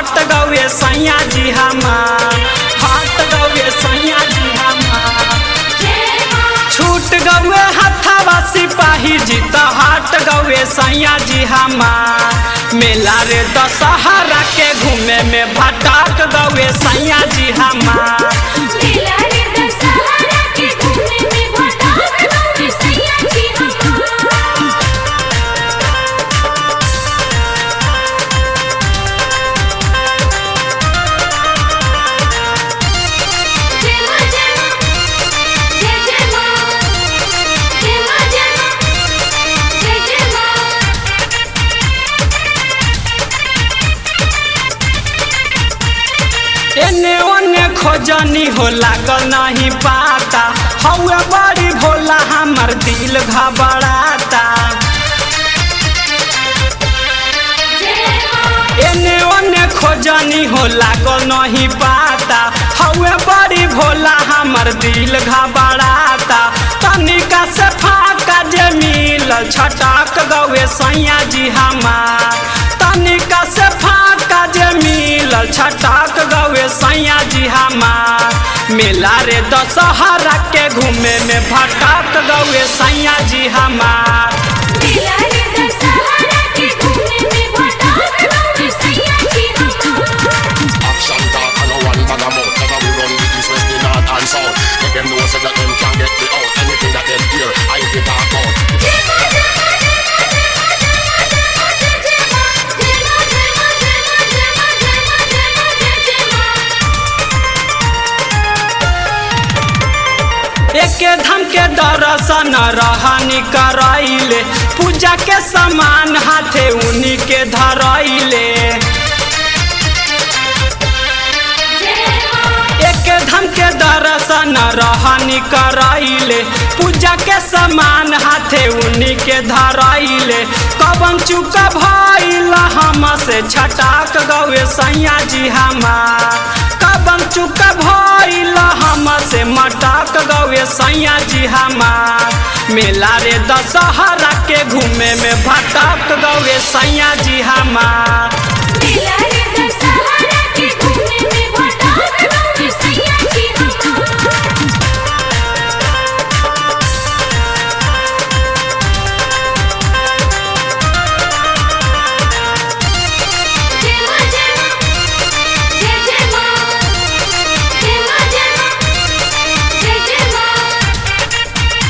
हट गौए सैया जी हमार हट गौए सैया जी हमार छूट गौए हथवा सिपाही जी तो हट गौए सैया जी हमार मेला रे दशहरा के घूमे में भटक गौए सैया जी हमार मेला रे दशहरा के घूमे में भटक गौए सैया जी हमार जय मां जय मां जय जय मां जय मां जय मां जय जय मां एने ओने खोजनी हो लागल नहीं पाता हौए बड़ी भोला हमर दिल घबराता जय मां एने ओने खोजनी हो लागल नहीं पाता हौए बड़ी भोला हमर दिल घबराता तनिका से फाका जे मिलल छटक गौए सैया जी हमार तनिका से फाका जे मिलल छटक गौए सैया जी हमार मेला रे दशहरा के घूमे में भटक गौए सैया जी हमार मेला रे दशहरा के घूमे में भटक गौए सैया जी हमार Action talk and no one bag a mouth Never we run the east, west, the north and south Make them know so that them can't get me out Anything that them hear, I get talk out जय मां जय मां जय मां जय मां जय मां जय जय मां जय मां जय मां जय मां जय मां जय मां जय मां जय जय मां एके धम के दर्शन रहनी करैले पूजा के सामान हाथे उन्हीं के धरैले जय मां एके धम के दर्शन रहनी करैले पूजा के सामान हाथे उन्हीं के धरैले कबन चुका भइल हम से छटाक गौए सैया जी हमार कबन चुका भइल हम से मटक गौए सैया जी हमार मेला रे दशहरा के घूमे में भटक गौए सैया जी हमार मेला रे दशहरा के घूमे में भटक गौए सैया जी हमार जय मां जय मां जय जय मां जय मां जय मां जय जय मां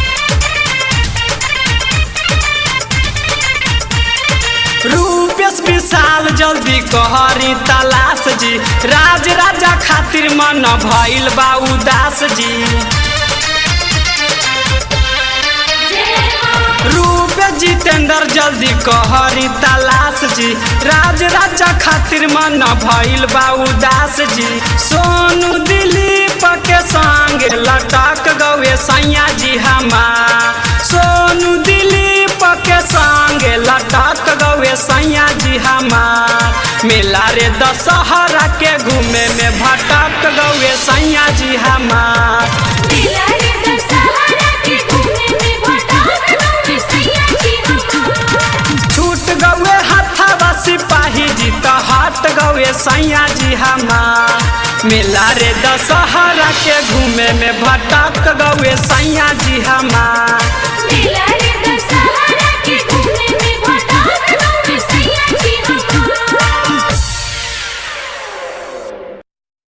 रूपेश विशाल जल्दी कहरी तलाश जी राज राजा खातिर मन भइल बा उदास जी जय मां रूप जितेंद्र जल्दी कहरी तलाश जी राज राजा खातिर मन भइल बा उदास जी सोनू दिलीप के संग लटक गौए सैया जी हमार सोनू दिलीप के संग लटक गौए सैया जी हमार मेला रे दशहरा के घूमे में भटक गौए सैया जी हमार मेला रे दशहरा के घूमे में भटक गौए सैया जी हमार छूट गौए हथवा सिपाही जी तो हट गौए सैया जी हमार मेला रे दशहरा के घूमे में भटक गौए सैया जी हमार